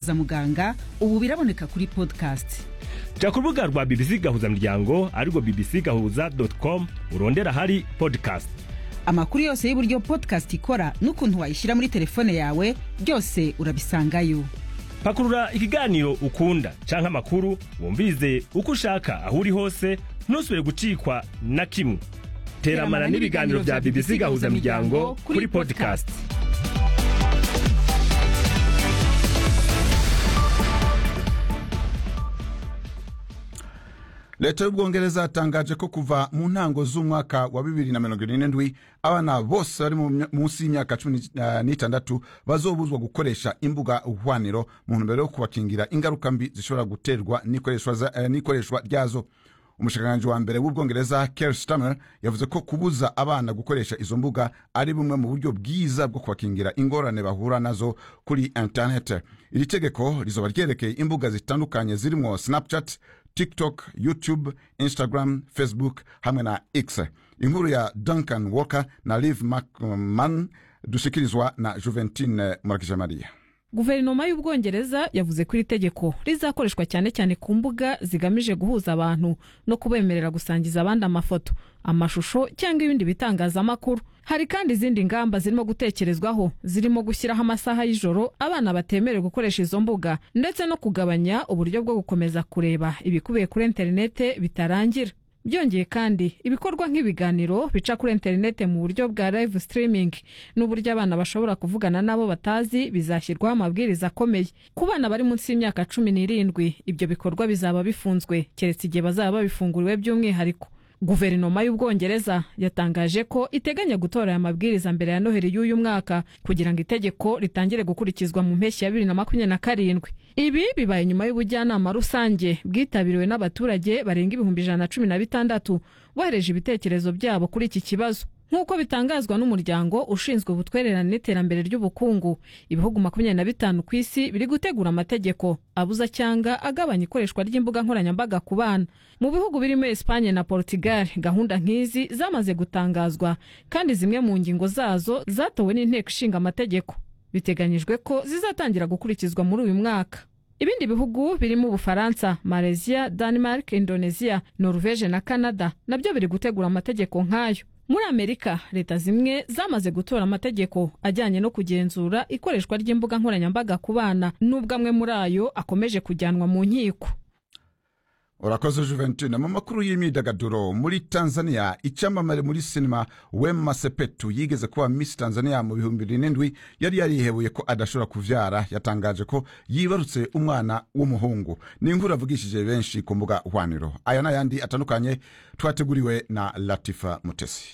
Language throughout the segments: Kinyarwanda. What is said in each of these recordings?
za muganga ubu biraboneka kuri podcast jya ku rubuga rwa bbc gahuzamuryango arirwo bbc gahuza com urondera ahari podcast amakuru yose y'uburyo podcast ikora n'ukuntu wayishyira muri telefone yawe byose urabisangayo pakurura ikiganiro ukunda cyangwa amakuru wumvize uko ushaka aho uri hose ntusubire gucikwa na kimwe teramana n'ibiganiro bya bbc gahuzamiryango kuri podcast leta y'ubwongereza yatangaje ko kuva mu ntango z'umwaka wa bibiri na mirongo irindwi abana bose bari mu- munsi y'imyaka cumi eh, n'itandatu bazobuzwa gukoresha imbuga uhwaniro mu ntumbero yo kubakingira ingaruka mbi zishobora guterwa n'ikoreshwa za- eh, n'ikoreshwa ryazo umushikiranganji wa mbere w'ubwongereza Keir Starmer yavuze ko kubuza abana gukoresha izo mbuga ari bumwe mu buryo bwiza bwo kubakingira ingorane bahura nazo kuri interinete iri tegeko rizoba ryerekeye imbuga zitandukanye zirimo snapchat tiktok youtube instagram facebook hamwe na x inkuru ya duncan walker na liv mcman dushyikirizwa na juventine markijamariya guverinoma y'ubwongereza yavuze ko iri tegeko rizakoreshwa cyane cyane ku mbuga zigamije guhuza abantu no kubemerera gusangiza abandi amafoto amashusho cyangwa ibindi bitangazamakuru hari kandi izindi ngamba zirimo gutekerezwaho zirimo gushyiraho amasaha y'ijoro abana batemerewe gukoresha izo mbuga ndetse no kugabanya uburyo bwo gukomeza kureba ibikubiye kuri interinete bitarangira byongeye kandi ibikorwa nk'ibiganiro bica kuri interinete mu buryo bwa live streaming n'uburyo abana bashobora kuvugana n'abo batazi bizashyirwaho amabwiriza akomeye ku bana bari munsi y'imyaka cumi n'irindwi ibyo bikorwa bizaba bifunzwe keretse igihe bazaba babifunguriwe by'umwihariko guverinoma y'ubwongereza yatangaje ko iteganya gutora aya mabwiriza mbere ya noheri y'uyu mwaka kugira ngo itegeko ritangire gukurikizwa mu mpeshyi ya bibiri na makumyabiri na karindwi ibi bibaye nyuma y'ubujyanama rusange bwitabiriwe n'abaturage barenga ibihumbi ijana na cumi na bitandatu bohereje ibitekerezo byabo kuri iki kibazo nk'uko bitangazwa n'umuryango ushinzwe ubutwererane n'iterambere ry'ubukungu ibihugu makumyabiri na bitanu ku isi biri gutegura amategeko abuza cyangwa agabanya ikoreshwa ry'imbuga nkoranyambaga ku bana mu bihugu birimo esipanye na portugal gahunda nk'izi zamaze gutangazwa kandi zimwe mu ngingo zazo zatowe n'inteko ishinga amategeko biteganyijwe ko zizatangira gukurikizwa muri uyu mwaka Ibindi bihugu birimo Ubufaransa, Malaysia, Denmark, Indonesia, Norvege na Canada nabyo biri gutegura amategeko nk'ayo. Muri Amerika, leta zimwe zamaze gutora amategeko ajyanye no kugenzura ikoreshwa ry'imbuga nkoranyambaga ku bana, nubwo amwe muri ayo akomeje kujyanwa mu nkiko. urakoze juventine mu makuru y'imyidagaduro muri tanzania icyamamare muri sinema wema sepetu yigeze kuba miss tanzania mu bihumbi birindwi yari yarihebuye ko adashobora kubyara yatangaje ko yibarutse umwana w'umuhungu ni inkuru avugishije benshi ku mbuga hwaniro aya n'ayandi atandukanye twateguriwe na latifa mutesi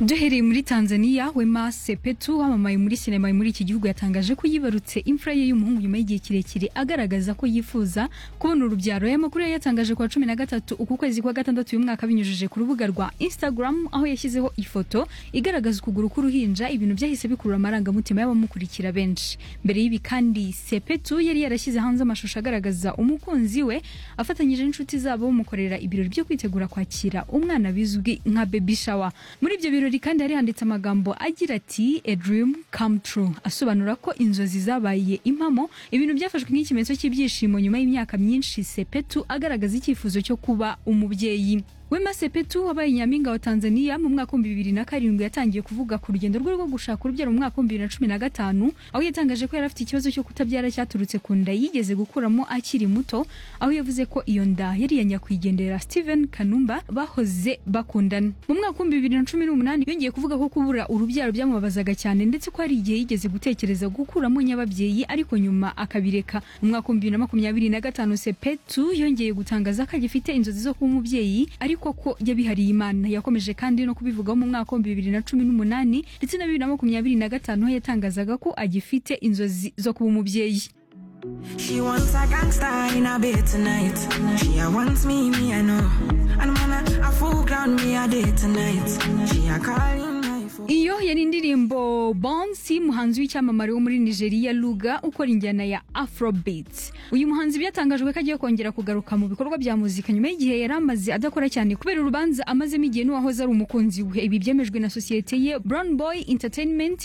duhereye muri tanzania wema sepetu wamamaye muri sinema muri iki gihugu yatangaje ko yibarutse imfura ye y'umuhungu nyuma y'igihe kirekire agaragaza ko yifuza kubona urubyaro aya makuru yayatangaje ku wa cumi na gatatu uku kwezi kwa gatandatu uyu mwaka binyujije ku rubuga rwa instagram aho yashyizeho ifoto igaragaza ukuguru k'uruhinja ibintu byahise bikurura amarangamutima y'abamukurikira benshi mbere y'ibi kandi sepetu yari yarashyize hanze amashusho agaragaza umukunzi we afatanyije n'inshuti zabo bamukorera ibirori byo kwitegura kwakira umwana bizwi nka baby shower muri ibyo birori kandi hari handitse amagambo agira ati a dream come true asobanura ko inzozi zabaye impamo ibintu byafashwe nk'ikimenyetso cy'ibyishimo nyuma y'imyaka myinshi sepetu agaragaza icyifuzo cyo kuba umubyeyi Wema Sepetu wabaye nyampinga wa Tanzania mu mwaka w'ibihumbi bibiri na karindwi yatangiye kuvuga ku rugendo rwe rwo gushaka urubyaro mu mwaka w'ibihumbi bibiri na cumi na gatanu aho yatangaje ko yari afite ikibazo cyo kutabyara cyaturutse ku nda yigeze gukuramo akiri muto aho yavuze ko iyo nda yari iya nyakwigendera Steven Kanumba bahoze bakundana mu mwaka w'ibihumbi bibiri na cumi n'umunani yongeye kuvuga ko kubura urubyaro byamubabazaga cyane ndetse ko hari igihe yigeze gutekereza gukuramo nyababyeyi ariko nyuma akabireka mu mwaka w'ibihumbi bibiri na makumyabiri na gatanu Sepetu yongeye gutangaza ko agifite inzozi zo kuba umubyeyi ariko ko yabihariye Imana yakomeje kandi no kubivugaho mu mwaka w'ibihumbi bibiri na cumi n'umunani ndetse na bibiri na makumyabiri na gatanu aho yatangazaga ko agifite inzozi zo kuba umubyeyi She wants a gangster in her bed tonight. She a wants me, me I know. And man, a- a fool ground me a day tonight. She a calling my phone. iyo yari indirimbo bonsi muhanzi w'icyamamare wo muri nigeria luga ukora injyana ya afrobeat uyu muhanzi byatangajwe ko agiye kongera kugaruka mu bikorwa bya muzika nyuma y'igihe yari amaze adakora cyane kubera urubanza amazemo igihe n'uwahoze ari umukunzi we ibi byemejwe na sosiyete ye brown boy entertainment